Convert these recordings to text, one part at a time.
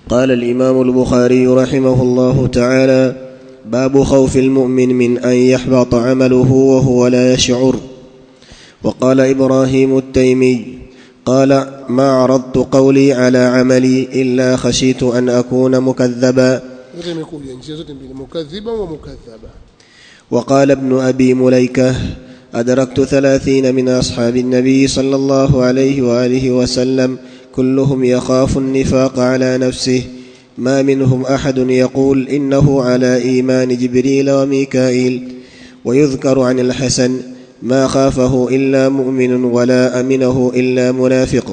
قال الامام البخاري رحمه الله تعالى باب خوف المؤمن من ان يحبط عمله وهو لا يشعر وقال ابراهيم التيمي قال ما عرضت قولي على عملي الا خشيت ان اكون مكذبا zote imekuja njia zote mbili mukadhiba wa mukadhaba وقال ابن ابي مليكه ادركت ثلاثين من اصحاب النبي صلى الله عليه واله وسلم كلهم يخاف النفاق على نفسه ما منهم احد يقول انه على ايمان جبريل وميكائيل ويذكر عن الحسن ما خافه الا مؤمن ولا امنه الا منافق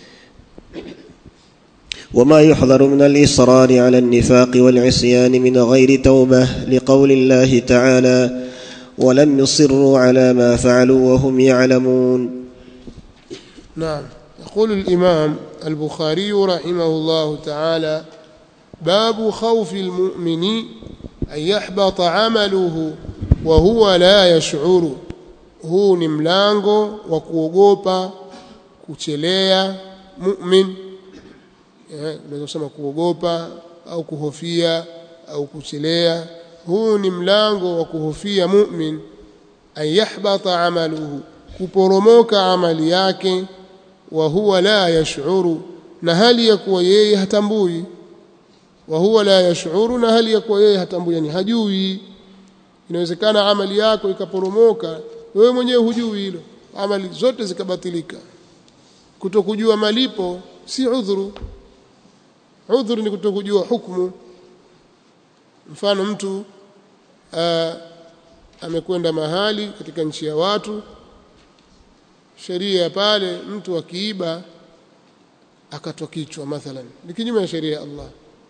وما يحذر من الاصرار على النفاق والعصيان من غير توبه لقول الله تعالى ولم يصروا على ما فعلوا وهم يعلمون نعم يقول الإمام البخاري رحمه الله تعالى باب خوف المؤمن أن يحبط عمله وهو لا يشعر huu ni mlango wa kuogopa kuchelea mu'min eh, unaweza kusema kuogopa au kuhofia au kuchelea huu ni mlango wa kuhofia mu'min an yahbata amaluhu kuporomoka amali yake wa huwa la yash'uru na hali ya kuwa yeye hatambui wa huwa la yash'uru na hali ya kuwa yeye hatambui yani hajui inawezekana amali yako ikaporomoka wewe mwenyewe hujui hilo amali zote zikabatilika kutokujua malipo si udhuru udhuru ni kutokujua hukumu mfano mtu aa, amekwenda mahali katika nchi ya watu sheria ya pale mtu akiiba akatwa kichwa mathalan ni kinyume na sheria ya Allah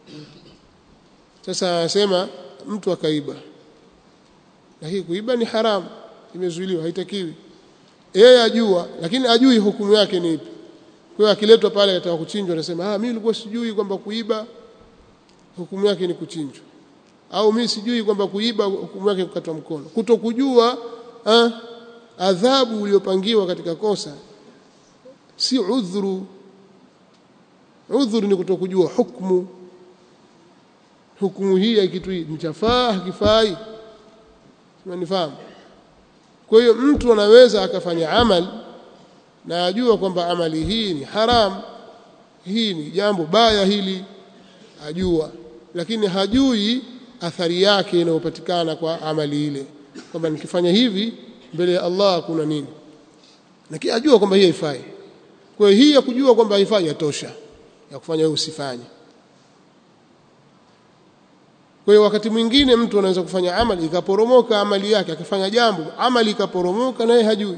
sasa anasema mtu akaiba na hii kuiba ni haramu imezuiliwa haitakiwi yeye ajua lakini ajui hukumu yake ni ipi kwa hiyo akiletwa pale ataka kuchinjwa anasema ah mimi nilikuwa sijui kwamba kuiba hukumu yake ni kuchinjwa au mimi sijui kwamba kuiba hukumu yake kukatwa mkono kutokujua ah, adhabu uliyopangiwa katika kosa si udhuru udhuru ni kutokujua hukumu hukumu hii ya kitu hii mchafaa hakifai unanifahamu kwa hiyo mtu anaweza akafanya amal na ajua kwamba amali hii ni haram hii ni jambo baya hili ajua lakini hajui athari yake inayopatikana kwa amali ile kwamba nikifanya hivi mbele ya Allah kuna nini lakini ajua kwamba hii haifai kwa hiyo hii ya kujua kwamba haifai yatosha ya kufanya wewe usifanye kwa hiyo wakati mwingine mtu anaweza kufanya amali ikaporomoka amali yake akifanya jambo amali ikaporomoka naye hajui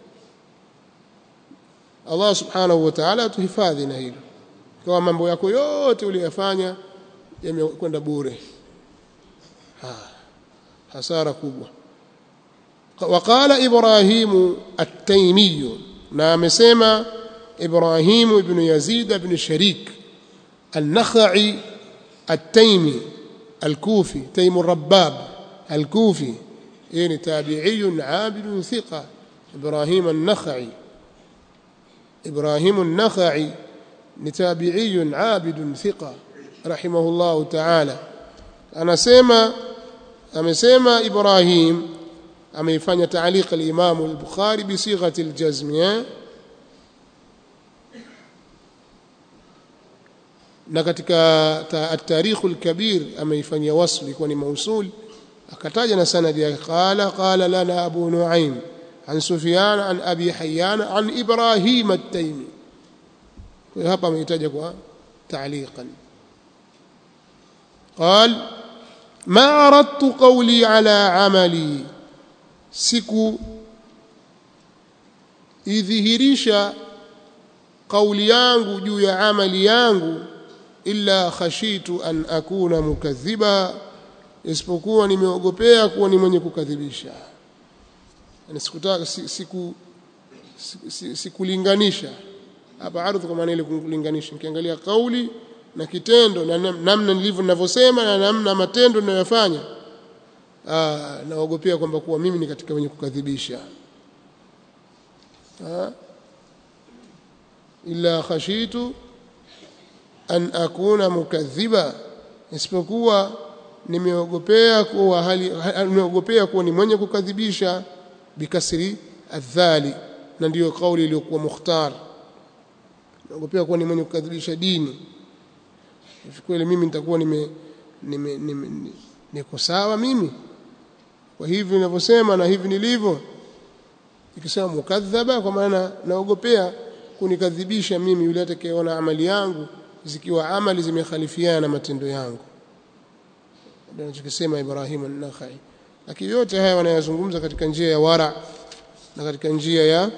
Allah subhanahu wa ta'ala atuhifadhi na hilo kwa mambo yako yote uliyofanya yamekwenda bure ha, hasara kubwa وقال إبراهيم التيمي نعم سيما إبراهيم بن يزيد بن شريك النخعي التيمي الكوفي تيم الرباب الكوفي يعني تابعي عابد ثقة إبراهيم النخعي إبراهيم النخعي تابعي عابد ثقة رحمه الله تعالى أنا سيما أمسيما إبراهيم ameifanya taaliq al-Imam al-Bukhari bi sighati al-jazm na katika at-Tarikh al-Kabir ameifanyia wasli kwa ni mausul akataja na sanadi yake qala qala lana Abu Nuaim an Sufyan an Abi Hayyan an Ibrahim at-Taymi kwa hapa ameitaja kwa taaliqan قال ما عرضت قولي على عملي siku idhihirisha kauli yangu juu ya amali yangu illa khashitu an akuna mukadhiba isipokuwa nimeogopea kuwa ni mwenye kukadhibisha yani sikutaka siku sikulinganisha hapa ardhi kwa maana ile kulinganisha nikiangalia kauli na kitendo na namna nilivyo ninavyosema na namna matendo ninayofanya naogopea kwamba kuwa mimi ni katika wenye kukadhibisha illa khashitu an akuna mukadhiba isipokuwa nimeogopea kuwa hali nimeogopea kuwa ni mwenye kukadhibisha bikasri adhali na ndiyo kauli iliyokuwa mukhtar naogopea kuwa ni mwenye kukadhibisha dini kweli mimi nitakuwa nime nime, nime, nime niko sawa mimi kwa hivi ninavyosema na hivi nilivyo ikisema mukadhaba kwa maana naogopea kunikadhibisha mimi yule atakayeona amali yangu zikiwa amali zimekhalifiana na matendo yangu ndio anachokisema Ibrahim an-Nakhai lakini yote haya wanayazungumza katika njia ya wara na katika njia ya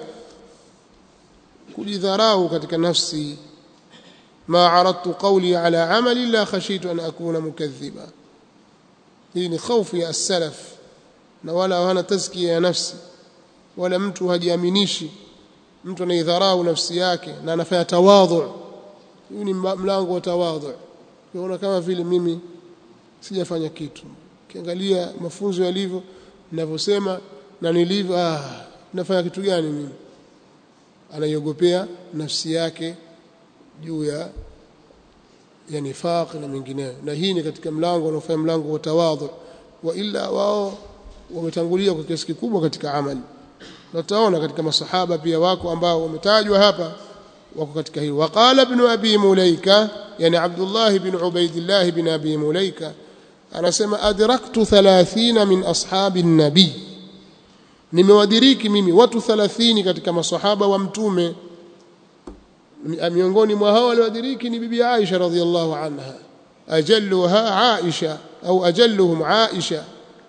kujidharau katika nafsi ma aradtu qawli ala amali la khashitu an akuna mukadhiba hii ni khaufu ya as-salaf na wala hawana tazkia ya nafsi wala mtu hajiaminishi mtu anaidharau nafsi yake na anafanya tawadhu huu ni mlango wa tawadhu unaona kama vile mimi sijafanya kitu kiangalia mafunzo yalivyo ninavyosema na nilivyo ah nafanya kitu gani mimi anaiogopea nafsi yake juu ya ya nifaq na mengineyo na hii ni katika mlango unaofanya mlango wa tawadhu wa illa wao wametangulia kwa kiasi kikubwa katika amali na tutaona katika masahaba pia wako ambao wametajwa hapa wako katika hilo waqala ibn abi mulaika yani abdullah ibn ubaidillah ibn abi mulaika anasema adraktu 30 min ashabi nabii nimewadiriki mimi watu 30 katika masahaba wa mtume miongoni mwa hao waliowadiriki ni bibi Aisha radhiallahu anha ajalluha Aisha au ajalluhum Aisha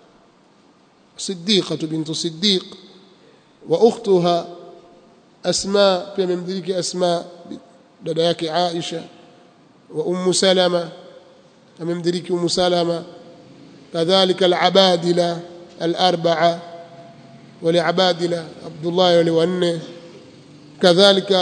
صديقة بنت صديق وأختها أسماء في ممدرك أسماء دداك عائشة وأم سلمة ممدرك أم سلمة كذلك العبادلة الأربعة ولعبادلة عبد الله ولونه كذلك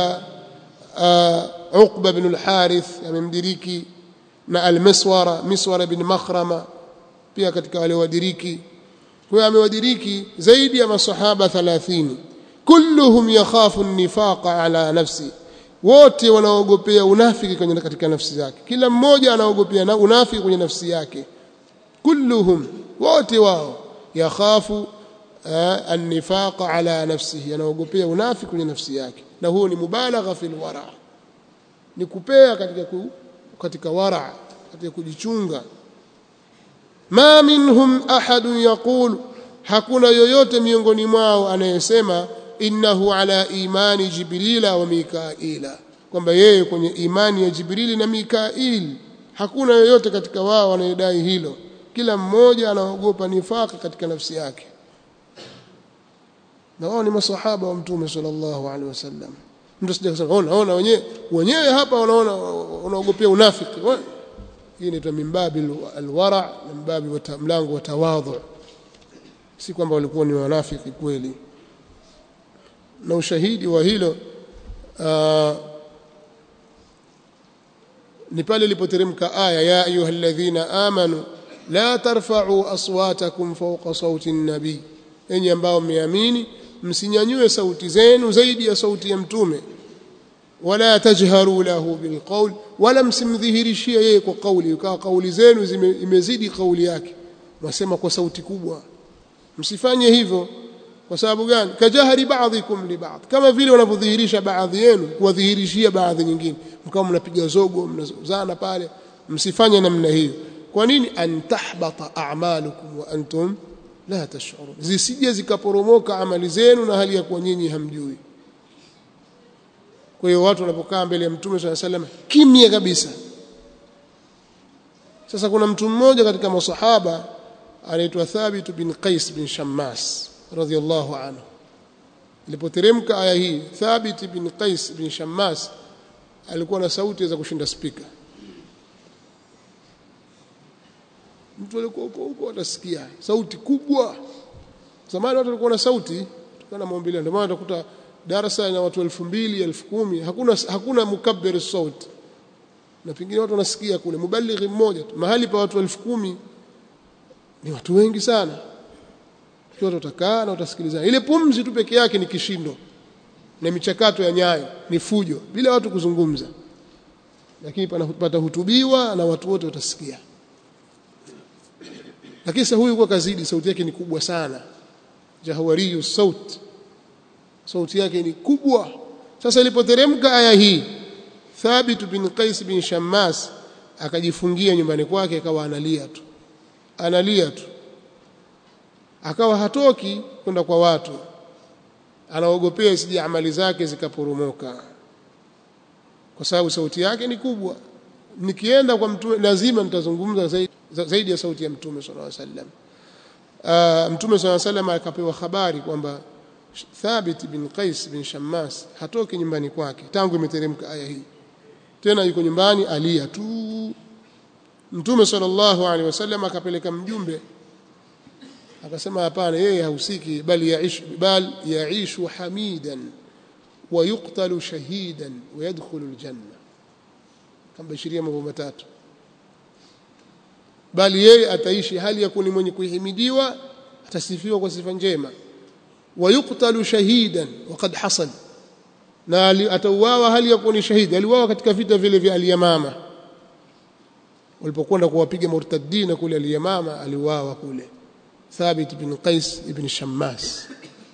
آه عقبة بن الحارث ممدرك na almiswara miswara bin makhrama pia katika wale wadiriki kwa amewadiriki zaidi ya masahaba 30 kulluhum yakhafu an-nifaqa ala nafsi wote wanaogopea unafiki kwenye katika nafsi zake kila mmoja anaogopea na unafiki kwenye nafsi yake kulluhum wote wao yakhafu an-nifaqa ala nafsihi anaogopea unafiki kwenye nafsi yake na huo ni mubalagha fil wara ni kupea katika ku, katika wara katika kujichunga ma minhum ahadun yaqulu hakuna yoyote miongoni mwao anayesema innahu ala imani jibrila wa mikaila kwamba yeye kwenye imani ya jibrili na mikail hakuna yoyote katika wao anayedai hilo kila mmoja anaogopa nifaka katika nafsi yake na wao ni masahaba wa mtume sallallahu alaihi wasallam mtu sija kusema ona ona wenyewe wenyewe hapa wanaona wanaogopea unafiki hii inaitwa mimbabi alwara na mimbabi wa mlango wa tawadhu si kwamba walikuwa ni wanafiki kweli na ushahidi wa hilo uh, ni pale ilipoteremka aya ya ayyuhalladhina amanu la tarfa'u aswatakum fawqa sauti an-nabi enyi ambao mmeamini msinyanyue sauti zenu zaidi ya sauti ya mtume wala tajharu lahu bilqawl wala msimdhihirishie yeye kwa kauli ikawa kauli zenu imezidi kauli yake mwasema kwa sauti kubwa msifanye hivyo kwa sababu gani kajahari baadhikum li baadhi kama vile wanavyodhihirisha baadhi yenu kuwadhihirishia baadhi nyingine mkao mnapiga zogo mnazozana pale msifanye namna hiyo kwa nini antahbata a'malukum wa antum la tash'urun zisije zikaporomoka amali zenu na hali ya kuwa nyinyi hamjui kwa hiyo watu wanapokaa mbele ya mtume swalla sallam kimya kabisa sasa kuna mtu mmoja katika masahaba anaitwa Thabit bin Qais bin Shammas radhiyallahu anhu ilipoteremka aya hii Thabit bin Qais bin Shammas alikuwa na sauti za kushinda spika mtu alikuwa huko huko atasikia sauti kubwa zamani watu walikuwa na sauti tukana maombi ndio maana utakuta darasa na watu 2000 10,000 hakuna hakuna mukabbir sauti na pengine watu wanasikia kule mubalighi mmoja tu mahali pa watu 10,000 ni watu wengi sana watu utakaa na utasikiliza ile pumzi tu peke yake ni kishindo na michakato ya nyayo ni fujo bila watu kuzungumza lakini patahutubiwa na watu wote watasikia lakini sasa huyu kwa kazidi sauti yake ni kubwa sana jahwariyu saut sauti yake ni kubwa sasa ilipoteremka aya hii Thabit bin Qais bin Shammas akajifungia nyumbani kwake akawa analia tu analia tu akawa hatoki kwenda kwa watu anaogopea isije amali zake zikaporomoka kwa sababu sauti yake ni kubwa nikienda kwa mtume lazima nitazungumza zaidi, zaidi ya sauti ya mtume sallallahu alaihi wasallam uh, mtume sallallahu alaihi wasallam akapewa habari kwamba Thabit bin Qais bin Shammas hatoki nyumbani kwake tangu imeteremka aya hii tena yuko nyumbani alia tu mtume sallallahu alaihi wasallam akapeleka mjumbe akasema hapana yeye hahusiki bali yaish bal yaishu hamidan wa yuqtalu shahidan wa yadkhulu aljanna kambashiria mambo matatu bali yeye ataishi hali ya kuni mwenye kuhimidiwa atasifiwa kwa sifa njema wa yuqtalu shahidan waqad hasal na atauawa hali ya kuni shahidi aliuawa katika vita vile vya aliyamama walipokwenda kuwapiga murtaddina kule aliyamama aliuawa kule Thabit bin Qais ibn Shammas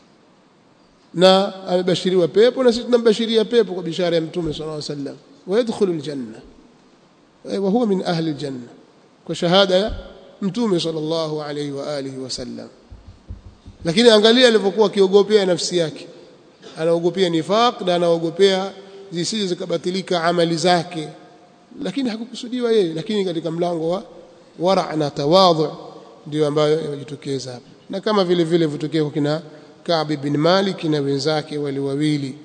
na amebashiriwa pepo na sisi tunambashiria pepo kwa bishara ya mtume sallallahu alaihi wasallam ويدخل الجنة وهو من أهل الجنة وشهادة mtume sallallahu alaihi wa alihi wasallam lakini angalia alivyokuwa akiogopea nafsi yake anaogopea nifaq na anaogopea zisije zikabatilika amali zake lakini hakukusudiwa yeye lakini katika mlango wa wara na tawadhu ndio ambayo yamejitokeza hapa na kama vile vile vitokea kwa kina Ka'b bin Malik na wenzake wale wawili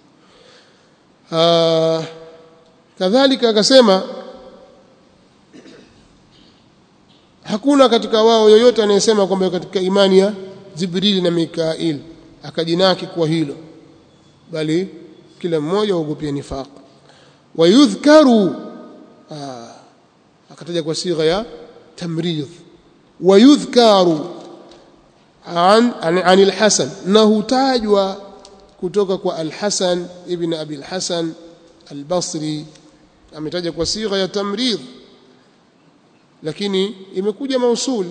kadhalika akasema hakuna katika wao yoyote anayesema kwamba katika imani ya Jibril na Mikail akajinaki kwa hilo bali kila mmoja aogopia nifaq wayudhkaru akataja kwa sigha ya tamridh wayudhkaru an an, an al-Hasan na hutajwa kutoka kwa al-Hasan ibn Abi al-Hasan al-Basri ametaja kwa sigha ya tamridh lakini imekuja mausul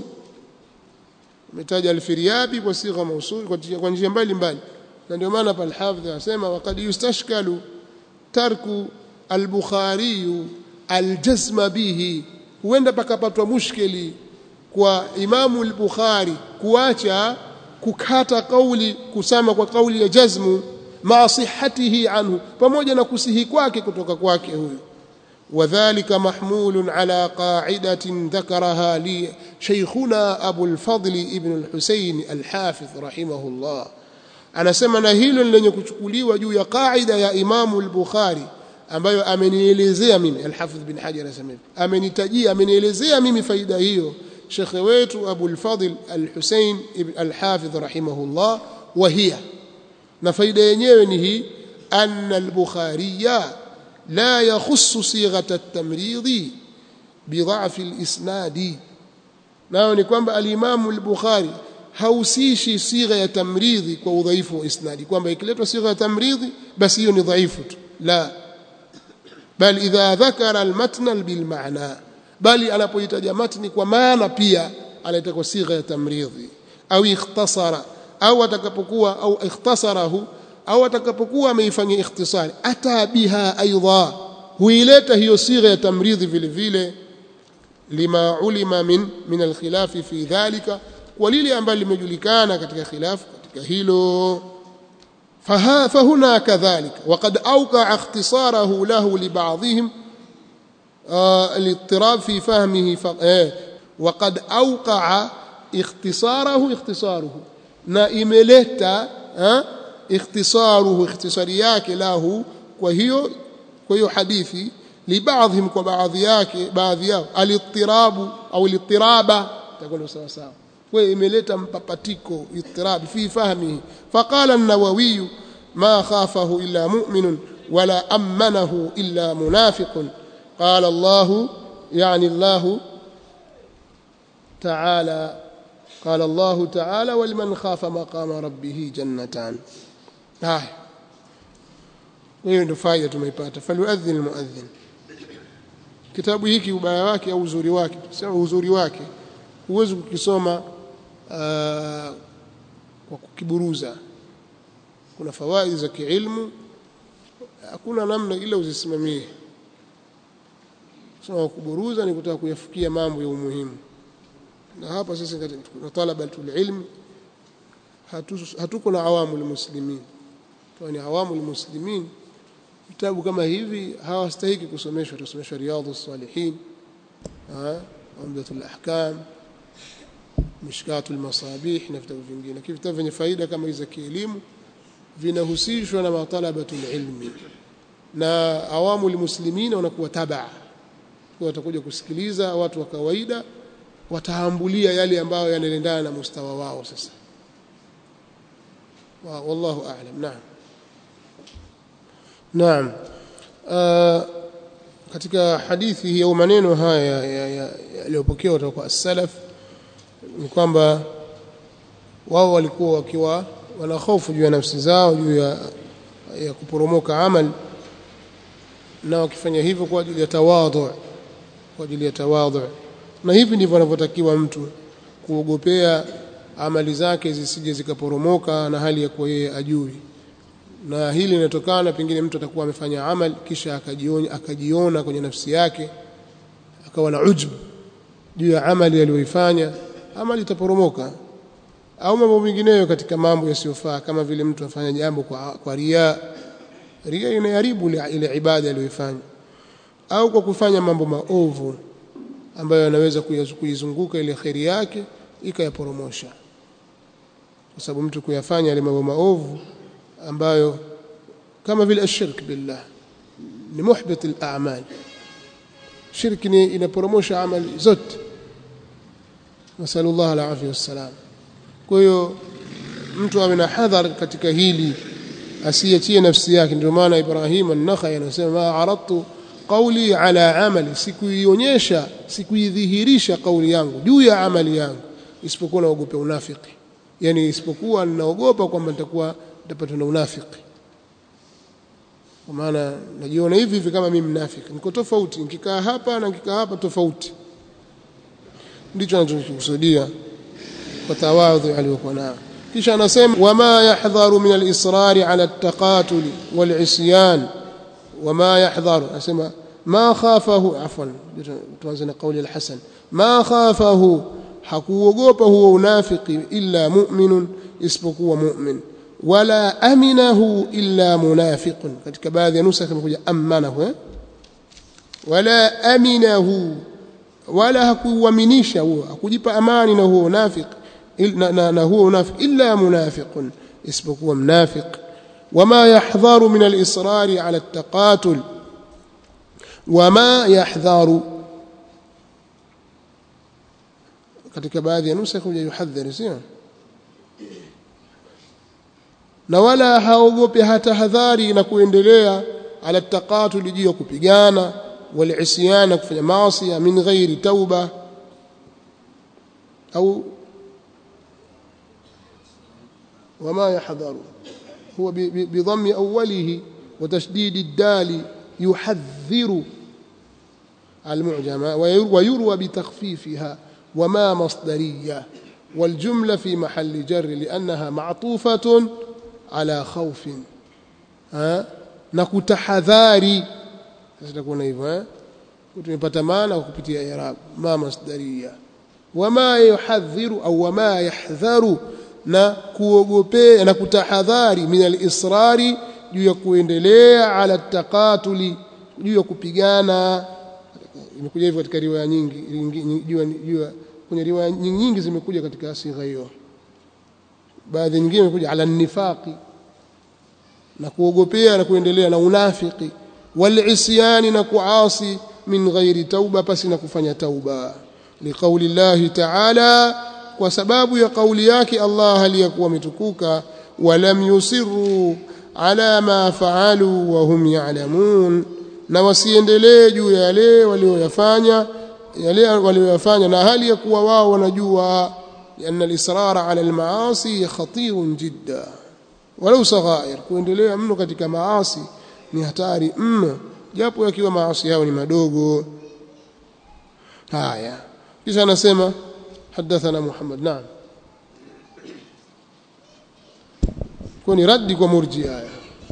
imetaja al-Firyabi kwa sigha mausul kwa njia mbalimbali na ndio maana pa al-Hafidh anasema waqad yustashkalu tarku al-Bukhari al-jazma bihi huenda pakapatwa mushkili kwa Imamu al-Bukhari kuacha kukata kauli kusama kwa kauli ya jazmu ma sihhatihi anhu pamoja na kusihi kwake kutoka kwake huyo وذلك محمول على قاعدة ذكرها لي شيخنا أبو الفضل ابن الحسين الحافظ رحمه الله anasema na hilo lenye kuchukuliwa juu ya kaida ya Imamu al-Bukhari ambayo amenielezea mimi al-Hafidh bin Hajar anasema amenitajia amenielezea mimi faida hiyo shekhe wetu Abu al-Fadl al-Hussein ibn al-Hafidh rahimahullah wa hiya na faida yenyewe ni hii anna al-Bukhariya la yakhussu sighata at-tamrid bidha'f al-isnad nao ni kwamba al-Imam al-Bukhari hausishi sigha ya tamridhi kwa udhaifu wa isnadi kwamba ikiletwa sigha ya tamridhi basi hiyo ni dhaifu tu la bal idha dhakara almatna bilmaana bali anapohitaja matni kwa maana pia anaita kwa sigha ya tamridhi au ikhtasara au atakapokuwa au ikhtasarahu au atakapokuwa ameifanyia ikhtisari ata biha aidha huileta hiyo sigha ya tamridhi vile vile lima ulima min min alkhilafi fi dhalika kwa lile ambalo limejulikana katika khilafu katika hilo فهنا كذلك وقد أوقع اختصاره له لبعضهم آه الاضطراب في فهمه ف... آه وقد أوقع اختصاره اختصاره نائملتا آه اختصاره اختصارياك له وهي وهي حديثي لبعضهم وبعض yake baadhi yao الاضطراب أو الاضطراب تقول sawa sawa kwa imeleta mpapatiko ittirab fi fahmihi faqala an-nawawi ma khafahu illa mu'min wala amanahu illa munafiq qala Allah yani Allah ta'ala قال الله تعالى ولمن خاف مقام ربه جنتان هاي hiyo ndio faida tumeipata falyuadhin almuadhin kitabu hiki ubaya wake au uzuri wake sema uzuri wake huwezi kukisoma uh, kwa kukiburuza kuna fawaidi za kiilmu hakuna namna ila uzisimamie soma kuburuza ni kutaka kuyafikia mambo ya umuhimu na hapa sasa na talabatul ilmi hatuko na awamu muslimin kwani awamu muslimin vitabu kama hivi hawastahiki kusomeshwa tusomeshwa riyadhus salihin umdatul ahkam mishkatul masabih na vitabu vingine lakini vitabu vyenye faida kama hizi za kielimu vinahusishwa na matalabatul ilmi na awamu muslimin wanakuwa tabaa kwa watakuja kusikiliza watu wa kawaida wataambulia yale ambayo yanaendana na mustawa wao sasa wallahu a'lam naam naam katika hadithi hii au maneno haya yaliyopokewa kutoka kwa salaf ni kwamba wao walikuwa wakiwa wana hofu juu ya nafsi zao juu ya, ya kuporomoka amal na wakifanya hivyo kwa ajili ya tawadhu kwa ajili ya tawadhu na hivi ndivyo anavyotakiwa mtu kuogopea amali zake zisije zikaporomoka na hali ya kuwa yeye ajui na hili linatokana pengine mtu atakuwa amefanya amal kisha akajiona, akajiona kwenye nafsi yake akawa na ujub juu ya amali aliyoifanya amali itaporomoka au mambo mengineyo katika mambo yasiyofaa kama vile mtu afanya jambo kwa, kwa ria ria inaharibu ile ibada aliyoifanya au kwa kufanya mambo maovu ambayo yanaweza kuizunguka ile kheri yake ikayaporomosha kwa sababu mtu kuyafanya yale mambo maovu ambayo kama vile ashirk billah ni muhbit al-a'mal shirki ni inaporomosha amali zote nasallallahu alaihi wasallam kwa hiyo mtu awe na hadhar katika hili asiachie nafsi yake ndio maana Ibrahim an-Nakhai anasema ma aradtu qawli ala amali sikuionyesha sikuidhihirisha kauli yangu juu ya amali yangu isipokuwa naogopa unafiki yani isipokuwa ninaogopa kwamba nitakuwa nitapatwa na unafiki kwa maana najiona hivi hivi kama mimi mnafiki niko tofauti nikikaa hapa na nikikaa hapa tofauti ndicho anachokusudia kwa tawadhu aliyokuwa nayo kisha anasema wama yahdharu min al-israr ala at-taqatul wal-isyan wama yahdharu anasema ma khafahu afwan tuanze na kauli al-Hasan ma khafahu hakuogopa huo unafiki illa mu'minun isipokuwa mu'min wala aminahu illa munafiqun katika baadhi ya nusa imekuja amanahu eh? wala aminahu wala hakuuaminisha huo hakujipa amani na huo unafiki na, na, na huo unafiki illa munafiqun isipokuwa mnafiq wama yahdharu min al-israr ala at-taqatul wama yahdharu katika baadhi ya nusa kuja yuhadhari sio na wala haogopi hata hadhari na kuendelea ala taqatul juu ya kupigana wal isyana kufanya maasi min ghairi tauba au وما يحذر هو بضم أوله وتشديد الدال يحذر المعجمة ويروى بتخفيفها وما مصدرية والجملة في محل جر لأنها معطوفة على خوف ها نكتحذاري تكون hivyo tumepata maana kwa kupitia i'rab ma masdariya wama yuhadhiru au wama yahdharu na kuogopea na kutahadhari min al-israri juu ya kuendelea ala taqatuli juu ya kupigana imekuja hivyo katika riwaya nyingi juu kwenye riwaya nyingi zimekuja katika sigha hiyo baadhi nyingine imekuja ala nifaqi na kuogopea na kuendelea na unafiki wal isyani na kuasi min ghairi tauba pasi na kufanya tauba liqauli llahi ta'ala kwa sababu ya kauli yake Allah aliyakuwa ametukuka walam yusirru ala ma faalu wa hum ya'lamun na wasiendelee juu ya yale walioyafanya yale walioyafanya na hali ya kuwa wao wanajua anna al-israra ala al-maasi khatirun jidda walau saghair kuendelea mno katika maasi ni hatari mno japo yakiwa maasi yao ni madogo haya kisha anasema hadathana Muhammad naam kuni raddi kwa murji haya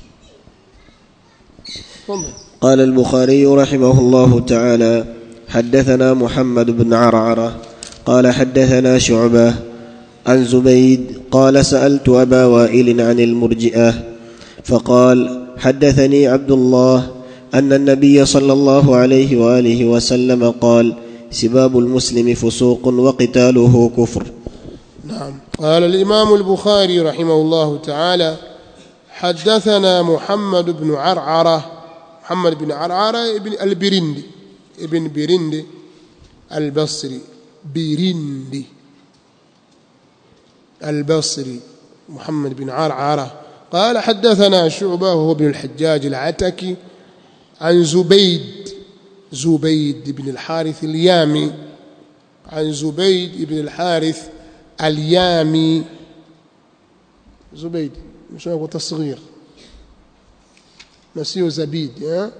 قال البخاري رحمه الله تعالى حدثنا محمد بن عرعره قال حدثنا شعبه عن زبيد قال سالت ابا وائل عن المرجئه فقال حدثني عبد الله ان النبي صلى الله عليه واله وسلم قال سباب المسلم فسوق وقتاله كفر نعم قال الامام البخاري رحمه الله تعالى حدثنا محمد بن عرعره محمد بن عرعره ابن البرندي ابن برندي البصري برندي البصري محمد بن عرعره قال حدثنا شعبة وهو ابن الحجاج العتكي عن زبيد زبيد بن الحارث اليامي عن زبيد بن الحارث اليامي زبيد مش هو تصغير نسيه زبيد ها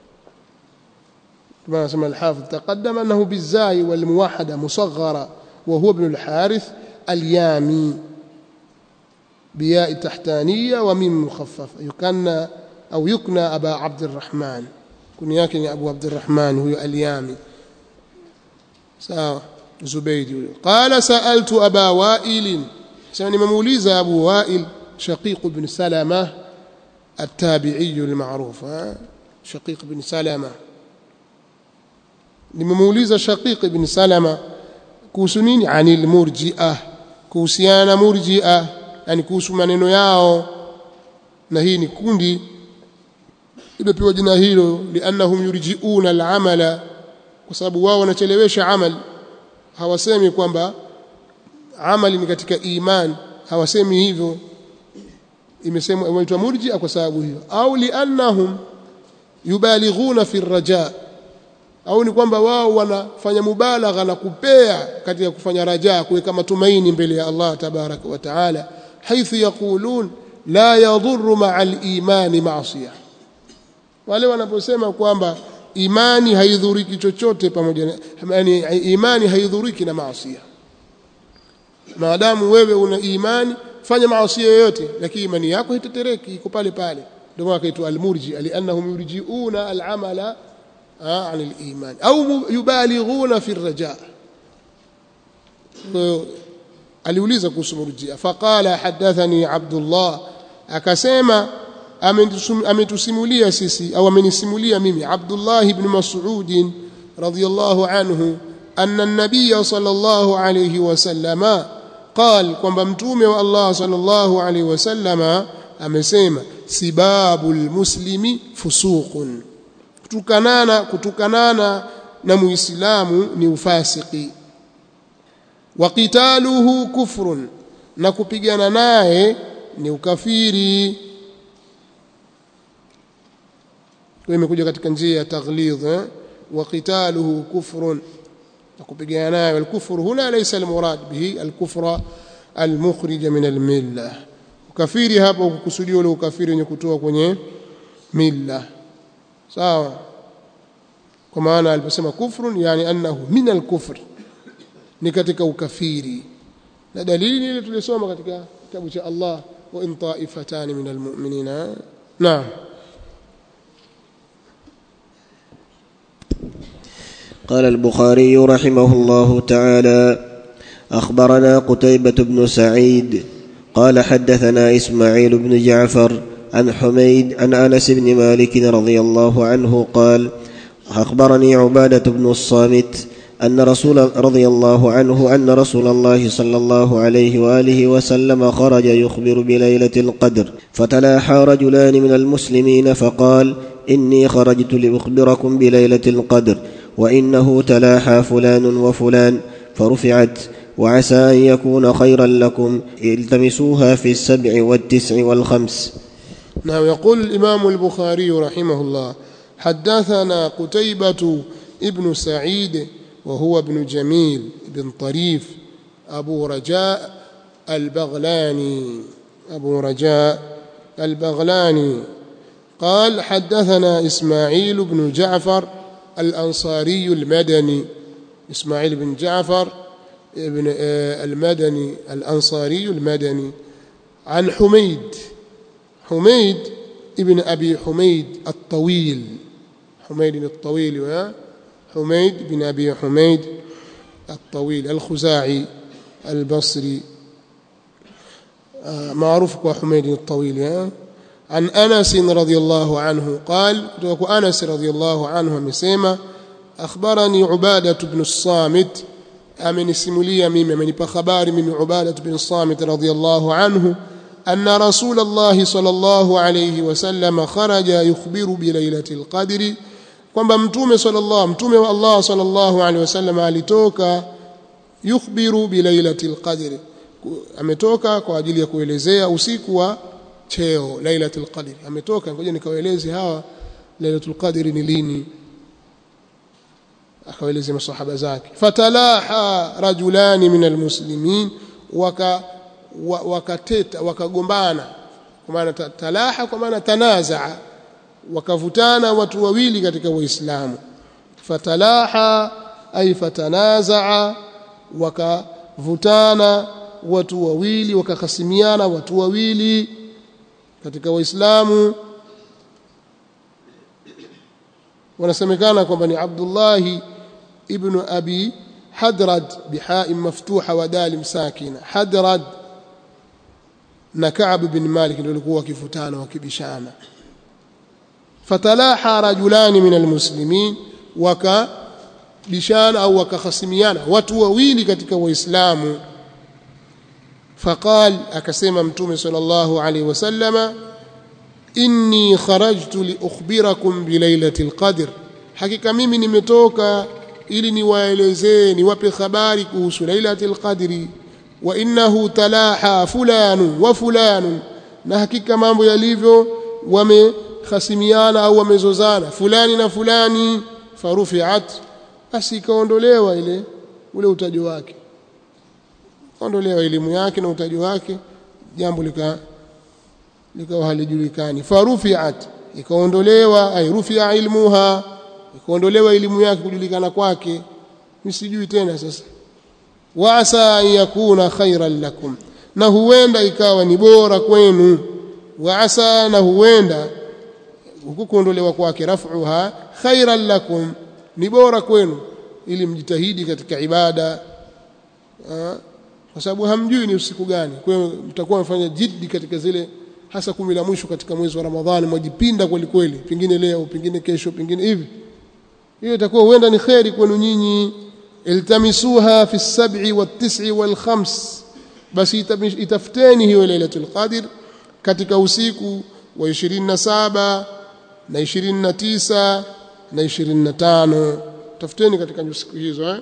كما سمى الحافظ تقدم أنه بالزاي والموحدة مصغرة وهو ابن الحارث اليامي بياء تحتانية وميم مخففة يكنى أو يكنى أبا عبد الرحمن كنياك أبو عبد الرحمن هو اليامي ساوى زبيد قال سألت أبا وائل سألني مموليز أبو وائل شقيق بن سلمة التابعي المعروف شقيق بن سلمة nimemuuliza Shaqiq ibn Salama kuhusu nini anil murji'ah kuhusiana murji'ah yani kuhusu maneno yao na hii ni kundi imepewa jina hilo liannahum yurji'una al'amala kwa sababu wao wanachelewesha amal hawasemi kwamba amali ni katika iman hawasemi hivyo imesemwa inaitwa murji'a kwa sababu hiyo au liannahum yubalighuna fi raja au ni kwamba wao wanafanya mubalagha na kupea katika kufanya rajaa kuweka matumaini mbele ya Allah tabaraka wa taala haithu yaqulun la yadhurru ma'a al-imani ma'siyah wale wanaposema kwamba imani haidhuriki chochote pamoja na yani imani haidhuriki na maasi maadamu wewe una imani fanya maasi yoyote lakini imani yako haitetereki iko pale pale ndio maana kaitwa al-murji li'annahum yurji'una al-amala عن الإيمان أو يبالغون في الرجاء aliuliza kuhusu murjia faqala hadathani abdullah akasema ametusimulia sisi au amenisimulia mimi abdullah ibn mas'ud radiyallahu anhu anna an-nabiy sallallahu alayhi wasallama qal kwamba mtume wa Allah sallallahu alayhi wasallama amesema sibabul muslimi fusuqun kutukanana kutukanana na muislamu ni ufasiki wa qitaluhu kufrun na kupigana naye ni ukafiri kwa imekuja katika njia ya taghlidh eh? wa qitaluhu kufrun na kupigana naye wal kufru huna laysa al murad bihi al kufra al mukhrij min al milla ukafiri hapo kukusudiwa ule ukafiri wenye kutoa kwenye milla sawa kwa maana aliposema kufrun yani annahu min al-kufr ni katika ukafiri na dalili ile tulisoma katika kitabu cha Allah wa in ta'ifatan min al-mu'minina naam قال البخاري رحمه الله تعالى اخبرنا قتيبه بن سعيد قال حدثنا اسماعيل بن جعفر عن حميد عن انس بن مالك رضي الله عنه قال اخبرني عباده بن الصامت ان رسول رضي الله عنه ان رسول الله صلى الله عليه واله وسلم خرج يخبر بليله القدر فتلاحى رجلان من المسلمين فقال اني خرجت لاخبركم بليله القدر وانه تلاحى فلان وفلان فرفعت وعسى ان يكون خيرا لكم التمسوها في السبع والتسع والخمس نعم يقول الإمام البخاري رحمه الله حدثنا قتيبة ابن سعيد وهو ابن جميل بن طريف أبو رجاء البغلاني أبو رجاء البغلاني قال حدثنا إسماعيل بن جعفر الأنصاري المدني إسماعيل بن جعفر ابن المدني الأنصاري المدني عن حميد حميد ابن أبي حميد الطويل حميد الطويل و حميد بن أبي حميد الطويل الخزاعي البصري معروف كحميد الطويل عن أنس رضي الله عنه قال أنس رضي الله عنه مسيما أخبرني عبادة بن الصامت amenisimulia mimi amenipa habari mimi Ubadah bin Samit radhiyallahu anhu anna Rasulullah sallallahu alayhi wasallam kharaja yukhbiru bi lailatul qadri kwamba mtume sallallahu mtume wa Allah sallallahu alayhi wasallam alitoka yukhbiru bi lailatul qadri ametoka kwa ajili ya kuelezea usiku wa cheo lailatul qadri ametoka ngoja nikawaeleze hawa lailatul qadri ni lini akawaeleza masahaba zake fatalaha rajulani min almuslimin waka wakateta wakagombana kwa maana talaha kwa maana tanazaa wakavutana watu wawili katika waislamu fatalaha ay fatanazaa wakavutana watu wawili wakahasimiana watu wawili katika waislamu wanasemekana kwamba ni Abdullahi ibn Abi Hadrad biha'i maftuha wa dalim sakina Hadrad na Ka'b bin Malik ndio walikuwa wakifutana wakibishana fatalaha rajulani min almuslimin wakabishana au wakahasimiana watu wawili katika waislamu faqal akasema mtume sallallahu alaihi wasallama inni kharajtu liukhbirakum bilailatil qadr hakika mimi nimetoka ili niwaelezee niwape habari kuhusu lailatul qadri wa innahu talaha fulanu wa fulanu na hakika mambo yalivyo wamehasimiana au wamezozana fulani na fulani farufiat basi ikaondolewa ile ule utajo wake ondolewa elimu yake na utajo wake jambo lika likawa halijulikani farufiat ikaondolewa ay rufia ilmuha ikaondolewa elimu yake kujulikana kwake msijui tena sasa wa asa an yakuna khairan lakum na huenda ikawa ni bora kwenu wa asa na huenda huku kuondolewa kwake rafuha khairan lakum ni bora kwenu ili mjitahidi katika ibada kwa sababu hamjui ni usiku gani kwa hiyo mtakuwa mfanya jiddi katika zile hasa kumi la mwisho katika mwezi wa Ramadhani mwajipinda kweli kweli pengine leo pengine kesho pengine hivi hiyo itakuwa huenda ni kheri kwenu nyinyi iltamisuha fi sab'i wat-tis'i wal-khams basi itafuteni hiyo lailatul qadr katika usiku wa 27 na 29 na 25 tafuteni katika siku hizo eh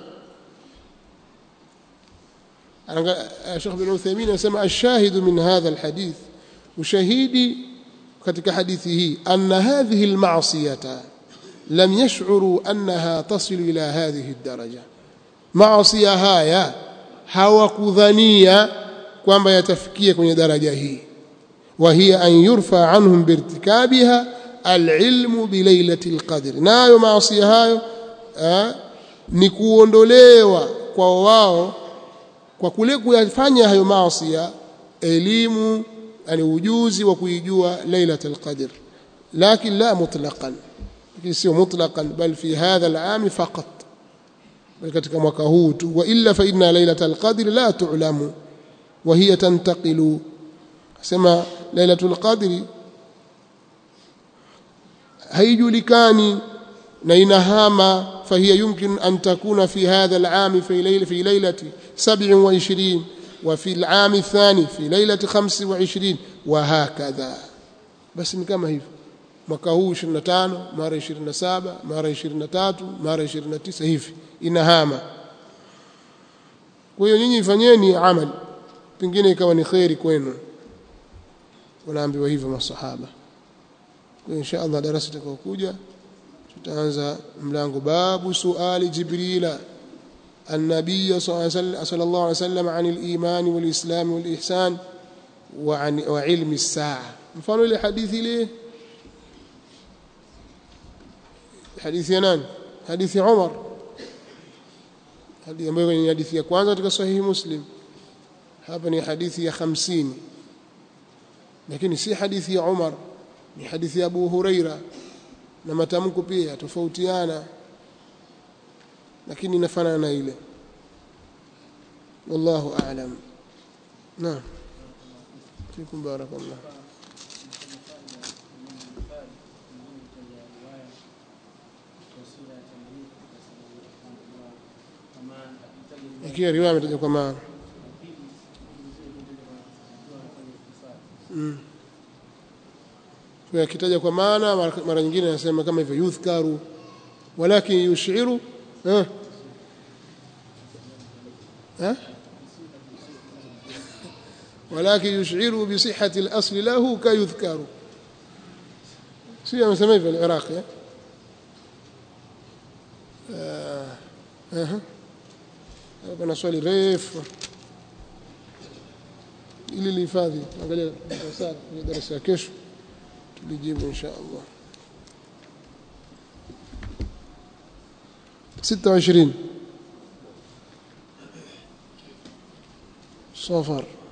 Sheikh bin Uthaymeen anasema ash-shahidu min hadha al-hadith ushahidi katika hadithi hii anna hadhihi al-ma'siyata lam yash'uru annaha tasilu ila hadhihi ad-daraja maasiya haya hawakudhania kwamba yatafikia kwenye daraja hii wa hiya an yurfa anhum birtikabiha alilmu bilailati alqadr nayo maasiya hayo ni kuondolewa kwa wao kwa kule kuyafanya hayo maasiya elimu yani ujuzi wa kuijua lailatul qadr lakin la mutlaqan lakini sio mutlaqan bal fi hadha al'am faqat bal katika mwaka huu tu wa illa fa inna lailatul qadr la tu'lamu wa hiya tantaqilu sema lailatul qadr haijulikani na inahama فهي يمكن أن تكون في هذا العام في ليلة في ليلة 27 وفي العام الثاني في ليلة 25 وهكذا بس ni kama hivyo mwaka huu 25 mara 27 mara 23 mara 29 hivi inahama kwa hiyo nyinyi ifanyeni amali pengine ikawa ni khairi kwenu wanaambiwa hivyo masahaba kwa insha Allah darasa litakayokuja tutaanza mlango babu suali jibrila النبي صلى الله عليه وسلم عن الإيمان والإسلام والإحسان وعن وعلم الساعة مفانو لحديث ليه حديث ينان حديث عمر hadithi ambayo ni hadithi ya kwanza katika sahihi Muslim hapa ni hadithi ya 50 lakini si hadithi ya Umar ni hadithi ya Abu Huraira na matamko pia tofautiana lakini inafanana na ile wallahu a'lam naam fikum barakallah ikiwa riwaya imetaja kwa maana mm. kwa akitaja kwa maana mara, mara nyingine anasema kama hivyo yudhkaru walakin yushiru eh eh ولكن يشعر بصحة الأصل له كيذكر سيما سمي في العراق يا آه. آه. kuna swali refu ili lihifadhi angalia darasa kwenye darasa ya kesho tulijibu insha Allah 26 صفر